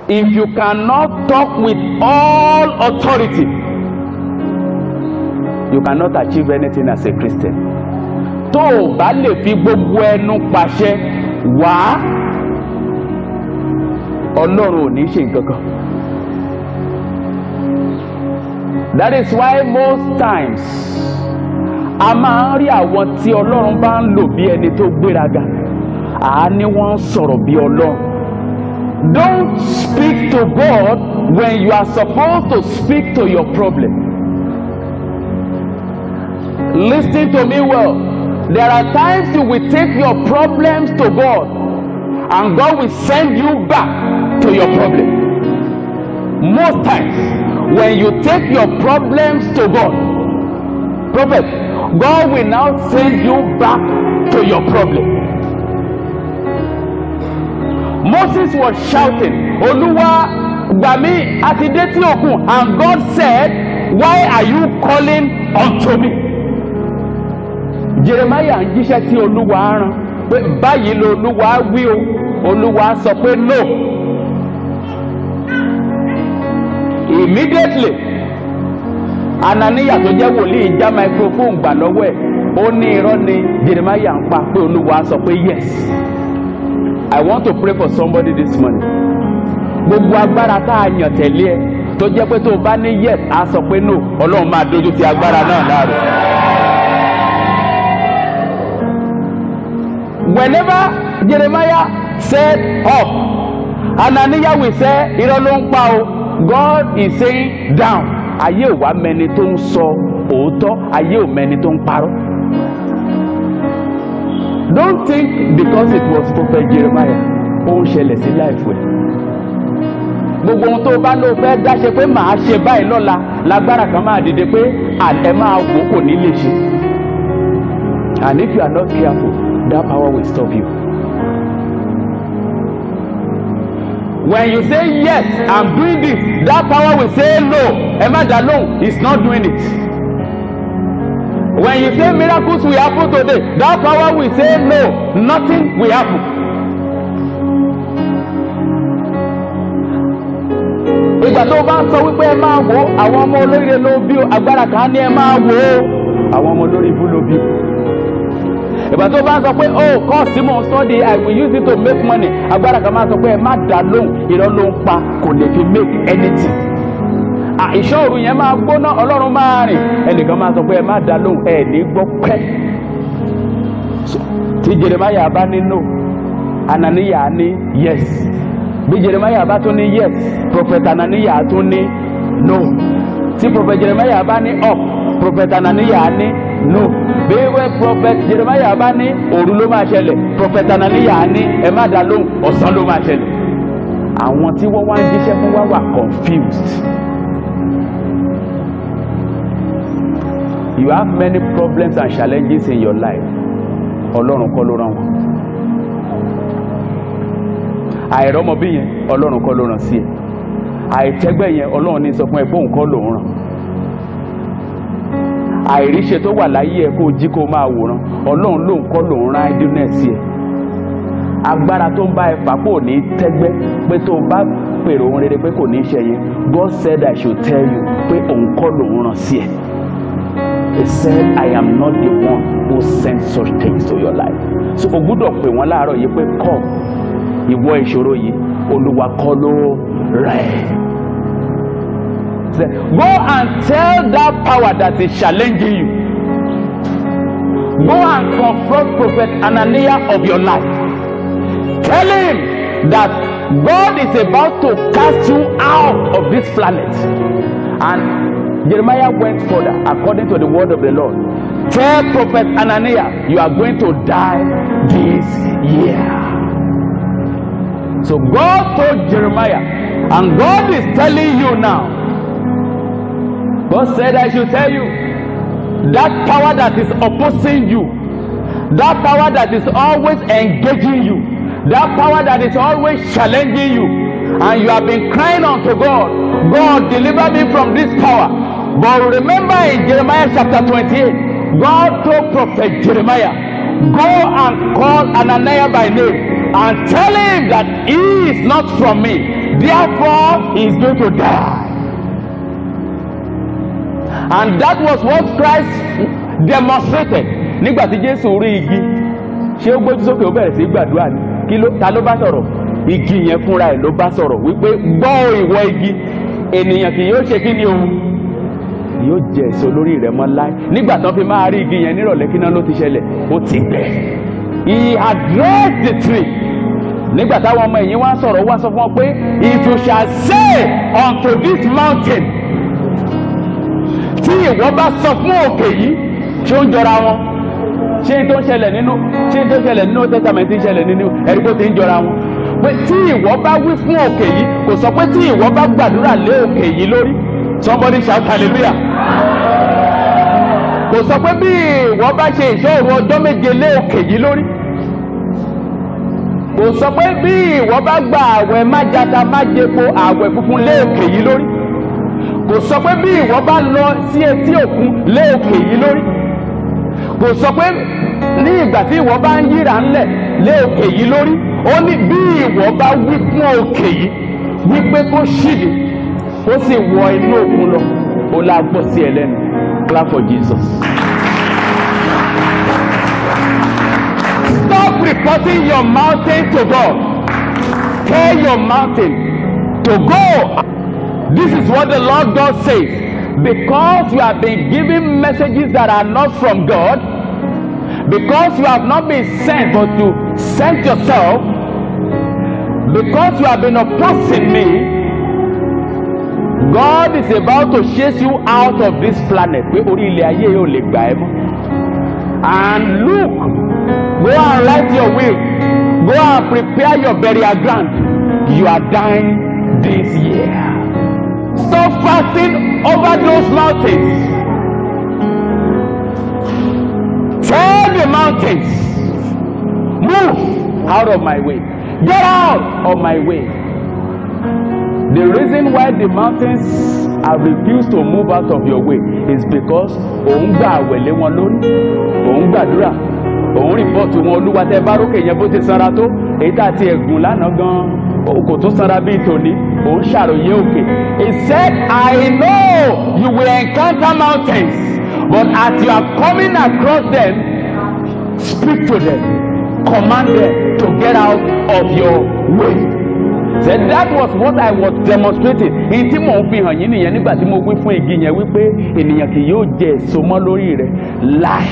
if you cannot talk with all authority you cannot achieve anything as a Christian tó o bá lè fi gbogbo ẹnu pàṣẹ wá ọlọ́run ò ní ṣe nǹkan kan. that is why most times a máa ń rí àwọn tí ọlọ́run bá ń lò bí ẹni tó gbéraga àá ní wọ́n ń sọ̀rọ̀ bí ọlọ́run. don't speak to God when you are supposed to speak to your problem. listen to me well there are times you will take your problems to God and God will send you back to your problem. Most times, when you take your problems to God, prophet, God will now send you back to your problem. Moses was shouting, Olúwa gbà mí àti dé tí òkun and God said, why are you calling unto me? Jeremiah ń jíṣẹ́ tí Olúwa rán pé báyìí lo Olúwa wí o Olúwa sọ pé no. immediately ananiya tó jẹ́ wòlíì já microphone gbà lọ́wọ́ ẹ̀ ó ní irọ́ ni jeremiah ń pa pé olúwa sọ pé yes i want to pray for somebody this morning gbogbo agbára tá a yàn tẹ̀lé ẹ tó jẹ́ pé tó o bá ní yes á sọ pé no ọlọ́run máa dojú ti agbára náà láàrọ̀. whenever jeremiah said up ananiya will say irọ́ ló ń pa o. God is saying down ayé ò wá mẹni tó ń sọ òótọ́ ayé ò mẹni tó ń parọ́. Don't think because it was prophet Jeremiah ó ń ṣẹlẹ̀ sí láìfù ẹ̀. Gbogbo ohun tó bá ló fẹ́ dáṣe pé màá ṣe báyìí lọ́la lágbára kan máa dìde pé ẹ máa wò kò ní lè ṣe. And if you are not careful, that power will stop you. when you say yes i'm doing this that power will say no emma dalon is not doing it when you say miracles will happen today that power will say no nothing will happen ìgbà tó bá ń sọ wípé ẹ máa wò ó àwọn ọmọ olóríire ló bí ó agbára kan ní ẹ máa wò ó àwọn ọmọ olórí ibú ló bí ó ìgbà tó bá ń sọ pé oh course tí mò ń study i will use it to make money agbára kan máa sọ pé ẹ má dá lóhùn irọ́ ló ń pa kò lè fi make anything ìṣòro yẹn máa gbóná ọlọ́run máa rìn ẹnìkan máa sọ pé ẹ má dá lóhùn ẹ ní gbọ́ pẹ́ tí jeremiah bá ní no ananiya ní yes bí jeremiah bá tún ní yes prophet ananiya tún ní no tí prophet jeremiah bá ní up prophet ananiya ní no bí wẹ́ prophet jeremiah bá ní òru ló máa ṣẹlẹ̀ prophet ananiya ní ẹ má dá lóhùn ọ̀sán ló máa ṣẹlẹ̀ àwọn tí wọ́n wá ń jíṣẹ́ fún wa wà confused. you have many problems and challenges in your life ọlọ́run kọ́ ló rán wọn àìrọ́mọbí yẹn ọlọ́run kọ́ ló rán sí ẹ àìtẹ́gbẹ́ yẹn ọlọ́run ní sọ fún ẹ pé òun kọ́ lòun rán àìríṣe tó wà láyé ẹ kó o jí kó o máa wòran ọlọ́run lòun kọ́ lòun rán idleness sí ẹ agbára tó ń bá ẹ fà kò ní tẹ́gbẹ́ pé tó o bá pèrò ohun rere pé kò ní ṣe yẹn God said I should tell you pé òun kọ́ lòun rán sí ẹ. He said, I am not the one who sent such things to your life. So o gbúdọ̀ pè wọ́n láàárọ̀ yìí pé come ìwọ ìṣòro yìí Olúwa kọ́ ló rẹ̀. Go and tell that power that is challenging you. Go and confront Prophet Ananiah of your life. Tell him that God is about to cast you out of this planet. And Jeremiah went further according to the word of the Lord. Tell Prophet Ananiah, you are going to die this year. So God told Jeremiah, and God is telling you now. God said, I should tell you that power that is opposing you, that power that is always engaging you, that power that is always challenging you, and you have been crying unto God, God, deliver me from this power. But remember in Jeremiah chapter 28, God told prophet Jeremiah, go and call Ananiah by name and tell him that he is not from me. therefore he is going to die. And that was what Christ demonstrated nígbà tí Jésù rí igi ṣé ó gbójú sókè ó bẹ̀rẹ̀ sí í gbàdúrà ni kí ló ta ló bá sọ̀rọ̀ igi yẹn fúnra ẹ̀ ló bá sọ̀rọ̀ wípé gbọ́ ìwọ igi ènìyàn kì yóò ṣe kí ni o yóò jẹ èso lórí rẹ̀ mọ́ láé nígbà tán fi máa rí igi yẹn nírọ̀lẹ́ kí náà ló ti ṣẹlẹ̀ ó ti gbẹ he addressed the tree nígbà táwọn ọmọ ẹ̀yìn wá sọ̀rọ̀ wá sọ fún wọn pé if you shall say unto this mountain tí ìwọ bá sọ fún òkè yìí ṣé ó ń jọra wọn ṣé tó ń ṣẹlẹ̀ nínú ṣé tó ń ṣẹlẹ̀ nínú testament ń ṣẹlẹ̀ nínú ẹ̀rí tó ti ń jọra wọn pé tí ìwọ bá wí fún òkè yìí kò sọ pé tí ìwọ bá gbàdúrà lé òkè yìí lórí somebody shout hallelujah kò sọ pé bí ìwọ bá ṣe ìṣòro ọjọ́ méje lé òkè yìí lórí kò sọ pé bí ìwọ bá gba àwẹ̀ májata májepo àwẹ̀ funfun lé òkè yìí lórí kò sọ pé bí ìwọ bá lọ sí etí òkun lé òkè yìí lórí kò sọ pé ní ìgbà tí ìwọ bá ń yíra ńlẹ̀ lé òkè yìí lórí ó ní bí ìwọ bá wí fún òkè yìí wípé kó ṣìdì ó sì wọ inú òkun lọ ó la gbọ́ sí ẹ lẹ́nu clap for Jesus. Stop reporting your mountain to God. Tell your mountain to go. This is what the Lord God says. Because you have been giving messages that are not from God, because you have not been sent but you sent yourself, because you have been opposing me, God is about to chase you out of this planet. Pé orí ilẹ̀ ayé yóò lè gbà ẹ́ mọ́. And look, go and write your will. Go and prepare your burial ground. You are dying this year. Stop fasting over those mountains. Tell the mountains, move out of my way. Get out of my way. The reason why the mountains have refused to move out of your way is because òun gbà àwẹ̀lé wọn lórí òun gbàdúrà òun rìpọ́ọ̀tù wọn olúwa tẹ bá rókè yẹn bó ti sanra tó èyí tá a ti ẹ̀gùn lánàá gan kò tún sanra bíi tòní òun ṣàròyé òkè he said I know you will encounter mountains but as you are coming across them speak to them command them to get out of your way said that was what I was demonstrating èyí tí mò ń fi hàn yín nìyẹn nígbà tí mo wí fún igi yẹn wípé ènìyàn kì yóò jẹ èso mọ́ lórí rẹ̀ láì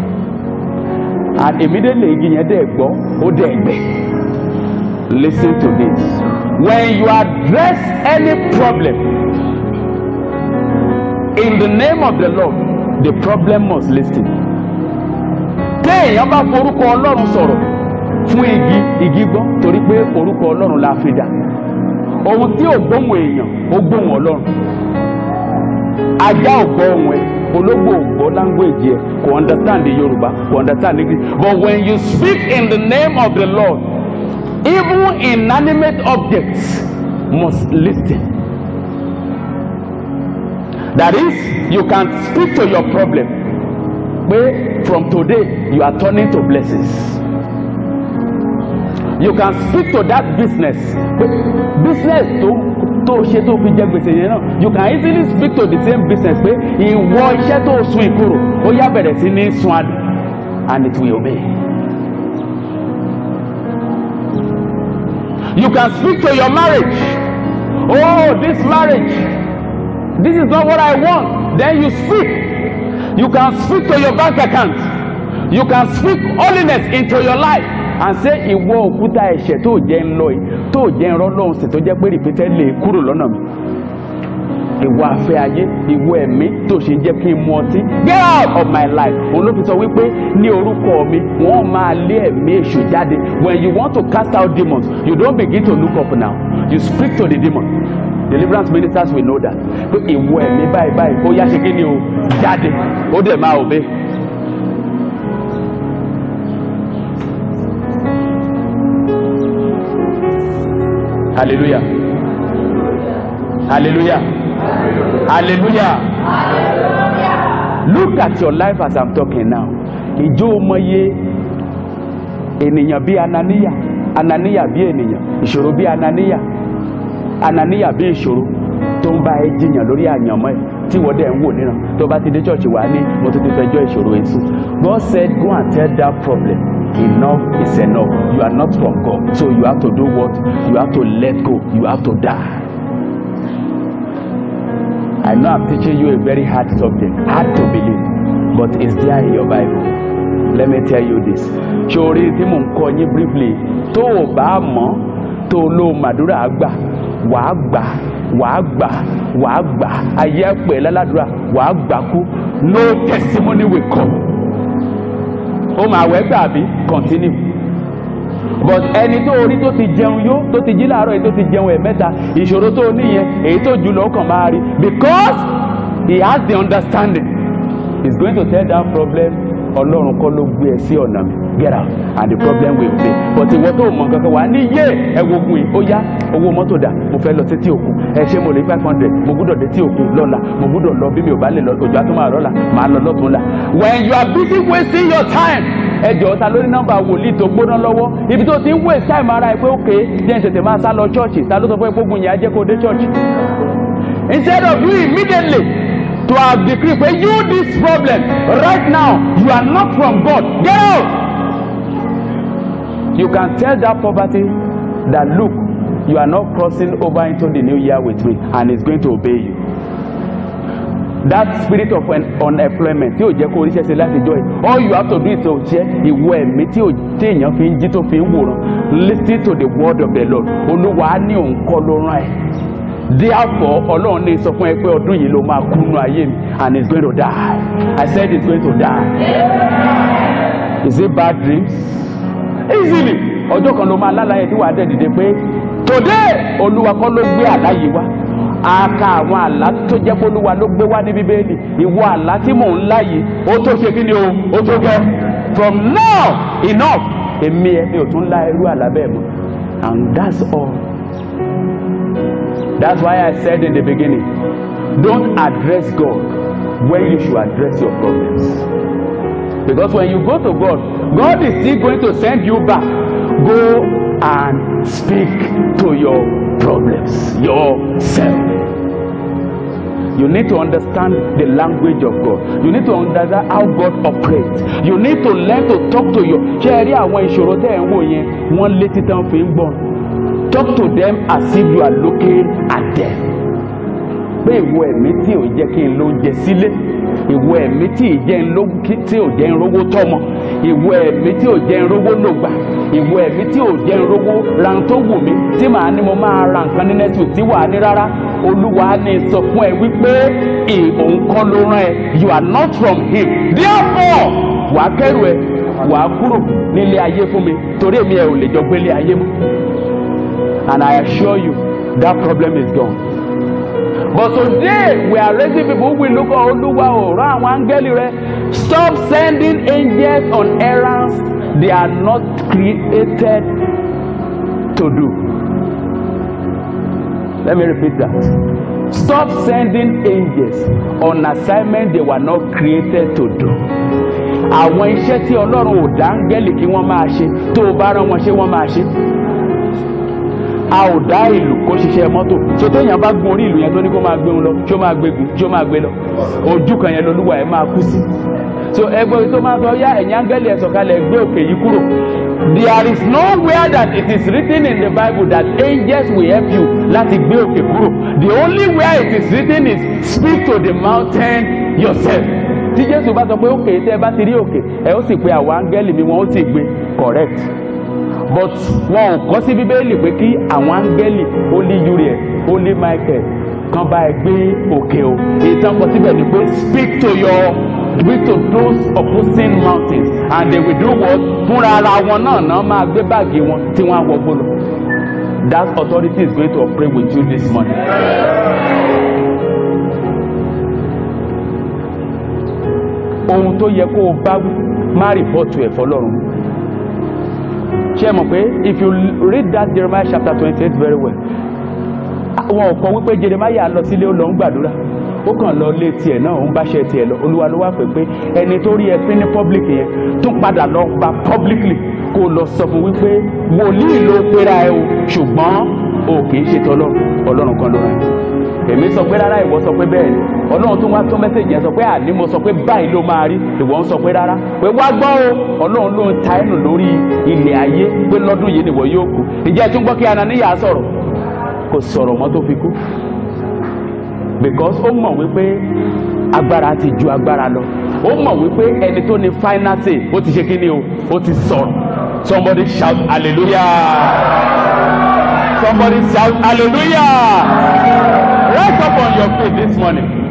and immediately igi yẹn dẹ̀ gbọ́ ó dẹ̀ gbẹ listen to this when you address any problem in the name of the Lord the problem must listen téèyàn bá forúkọ Ọlọ́run sọ̀rọ̀ fún igi igi gbọ́ torí pé orúkọ ọlọ́run la fi dà ohun tí ò gbóhùn èèyàn ó gbóhùn ọlọ́run ajá ò gbọ́ ohùn ẹ ológbò ò gbọ́ language ẹ kò understand the yorùbá kò understand english but when you speak in the name of the lord even inanimate objects must listen that is you can speak to your problem pé from today you are turning to blessings you can speak to that business pé business tó tó ṣe tó fi jẹ gbèsè yẹn náà you can easily speak to the same business pé ìwọ iṣẹ́ tó sun ìkorò ó yá bẹ̀rẹ̀ sí ní sun adùn and it will obey. you can speak to your marriage oh this marriage this is not what I want then you speak you can speak to your bank account you can speak holiness into your life and say ìwọ òkúta ẹ̀ṣẹ̀ tó jẹ́ ń lọ yìí tó jẹ́ ń rọ́ lọ́hùn sí tó jẹ́ pé rìpítẹ́ lè kúrò lọ́nà mi ìwọ afẹ́ ayé ìwọ ẹ̀mí tó ṣe jẹ́ kí n mu ọtí get out of my life òun ló fi sọ wípé ní orúkọ mi wọ́n máa lé ẹ̀mí èṣù jáde when you want to cast out demons you don't begin to look up now you speak to the demon deliverance ministers will know that pé ìwọ ẹ̀mí báyìí báyìí ó yá ṣe kí ni o jáde ó dẹ̀ máa obey. Hallelujah. Hallelujah. Hallelujah. Look at your life as I'm talking now. Ìjọ ọmọye ènìyàn bí Ananiya, Ananiya bí ènìyàn, ìṣòro bí Ananiya. ananiya bí ìṣòro tó ń bá ẹ jiyàn lórí àyànmọ́ ẹ tí wọ́n dẹ̀ ń wò níran tó bá ti dé church wá ní mo tún ti fẹjọ́ ìṣòro yẹn sùn God said go and tell that problem enough is enough you are not from God so you have to do what you have to let go you have to die. I know I'm teaching you a very hard subject hard to believe but it's there in your Bible let me tell you this ṣòrí tí mò ń kọ yín briefly tó o bá mọ̀ tó o lo màdúrà gbà wàá gbà wàá gbà wàá gbà ayé pè lálàdúrà wàá gbà kú no testimony will come ó máa wẹ́ gbà bí continue but ẹni tó orí tó ti jẹun yó tó ti jí láàárọ̀ èyí tó ti jẹun ẹ̀mẹ́ta ìṣòro tó o níyẹn èyí tó jù lọ ó kàn máa rí because he has the understanding he is going to tell that problem ọlọ́run kọ́ ló gbé ẹ sí ọ̀nà mi get out and the problem will be but ìwọ tó mọ kankan wà ní yé ẹwọ ogun yìí ó yá owó mọ́tò dà mo fẹ́ lọ sétí òkun ẹ ṣé mo lè five hundred mo gbúdọ̀ dé tí òkun lọ́la mo gbúdọ̀ lọ bí mi ò bá lè lọ òjò àtúmọ̀ máa lọ́la màá lọ lọ́tún la when you are busy wasting your time ẹ jọ̀ọ́ ta lórí nọ́mbà wòlíì tó gbóná lọ́wọ́ ibi tó ti ń waste time ara ẹ pé òkè jẹ́ ń tètè máa sá lọ chọ́ọ̀chì ta ló sọ fún ẹ gbógun yẹn á jẹ́ kó dé chọ́ọ̀chì instead of you immediately to have decree pé you this problem right now you are not from God get out you can tell that poverty that look you are not crossing over into the new year with me and it's going to obey you that spirit of un unemployment tí o jẹ́ kó oríṣẹ́ ṣe láti jọ yìí all you have to do is to jẹ́ ìwọ ẹ̀mí tí o tí èèyàn fi ń jí tó fi ń wòran listen to the word of the Lord olúwa á ní òun kọ́ ló rán ẹ̀ therefore ọlọ́run ní sọ fún ẹ pé ọdún yìí ló máa kú nínú ayé mi and he is going to die I said he is going to die is it bad dreams easily ọjọ́ kan ló máa lálàyé tí wàá dẹ̀ dìde pé today olúwa kọ́ ló gbé àlá yìí wá aka àwọn àlá tó jẹ́ pé olúwa ló gbé wá ní bíbélì ìwọ àlá tí mò ń lá yìí ó tó ṣe kí ni o ó tó gẹ́ from now enough èmi ẹ mi ò tún lá irú àlá bẹ́ẹ̀ mọ́ and that's all that's why I said in the beginning don't address God when you should address your problems because when you go to God God is still going to send you back go and speak to your problems yourself you need to understand the language of God you need to understand how God operates you need to learn to talk to your ṣé ẹ rí àwọn ìṣòro tẹ́ ẹ̀ ń wò yẹn wọ́n létí tán fi ń gbọ́n talk to them as if you are looking at them pé ìwọ ẹ̀mí tí ò jẹ́ kí n ló jẹ sílé ìwọ ẹ̀mí tí ì jẹ́ n ló tí ò jẹ́ n rówó tọ́mọ ìwọ ẹ̀mí tí ò jẹ́ n rówó lògbà ìwọ ẹ̀mí tí ò jẹ́ n rówó ra tó wù mí tí màá ní mo máa ra nǹkan ní next week tí wàá ní rárá olúwa ní sọ fún ẹ wípé òun kọ́ ló rán ẹ you are not from him therefore wàá kẹ́rù ẹ wàá kúrò nílé ayé fún mi torí èmi ẹ ò lè jọ gbélé ayé mọ́ and I assure you that problem is gone. But today we are raising people who will look at Olúwa o rán àwọn áńgẹ́lì rẹ stop sending angels on errands they are not created to do. Let me repeat that. Stop sending angels on assignment they were not created to do. Àwọn iṣẹ́ tí Ọlọ́run ò dá áńgẹ́lì kí wọ́n máa ṣe tó o bá rán wọn ṣé wọ́n máa ṣe a ò dá ìlú kó ṣiṣẹ́ mọ́tò tó téèyàn bá gun orí ìlú yẹn tó ní kó máa gbé wọn lọ tí ó máa gbégun tí ó máa gbé lọ ojú kan yẹn lolúwa ẹ̀ máa kú sí. so ẹgbẹ́ tó máa sọ yá ẹ̀yìn áńgẹ́lì ẹ̀ sọ̀kalẹ̀ gbé òkè yìí kúrò. there is nowhere that it is written in the bible that angels will help you láti gbé òkè kúrò the only where it is written is speak to the mountain yourself. tí jésù bá sọ pé òkè tẹ́ ẹ bá ti rí òkè ẹ ó sì pe àwọn áńgẹ́lì mi wọn ó sì gbé correct but wọn ò kọ́ sí bíbélì pé kí àwọn áńgẹ́lì holy uriel holy michael kan bá ẹ gbé òkè o ìtàn kọ síbẹ̀ ni pé speak to your speak to those opposing mountains and they will do what fúnra ara wọn náà náà máa gbé báàgì wọn tí wọ́n á wọgbó lọ that authority is going to operate with you this morning. ohun tó yẹ kó o bá má rìpọ́tù ẹ̀ fọlọ́run ṣe mọ̀ pé if you read that Jeremiah chapter twenty eight very well wọn ò kọ wípé Jeremiah lọ sílé ó lọ ń gbàdúrà ó kàn lọ lé tiẹ̀ náà ó ń báṣẹ tiẹ̀ lọ olúwa ló wá pè pé ẹni tó rí ẹ pín ní public yẹn tún padà lọ gba publicly kó lọ sọ fún wípé wòlíì ló pera ẹ o ṣùgbọ́n o kì í ṣe tọlọ́run ọlọ́run kan ló rán ẹ èmi sọ pé rárá ìwọ sọ pé bẹ́ẹ̀ ni ọlọ́run tó wá tó mẹ́sẹ̀jì yẹn sọ pé àní mo sọ pé báyìí ló máa rí ìwọ ń sọ pé rárá pé wá gbọ́ o ọlọ́run ló ń ta ẹnu lórí ilẹ̀ ayé pé lọ́dún yìí nìwọ yóò kú ǹjẹ́ ẹ tún gbọ́ kí Ananiya sọ̀rọ̀ kò sọ̀rọ̀ mọ́ tó fi kú because ó mọ̀ wípé agbára ti ju agbára lọ ó mọ̀ wípé ẹni tó ní final say ó ti ṣe kí ni o ó ti sọ̀rọ̀ somebody shout hallelujah somebody shout hallelujah rise up on your feet this morning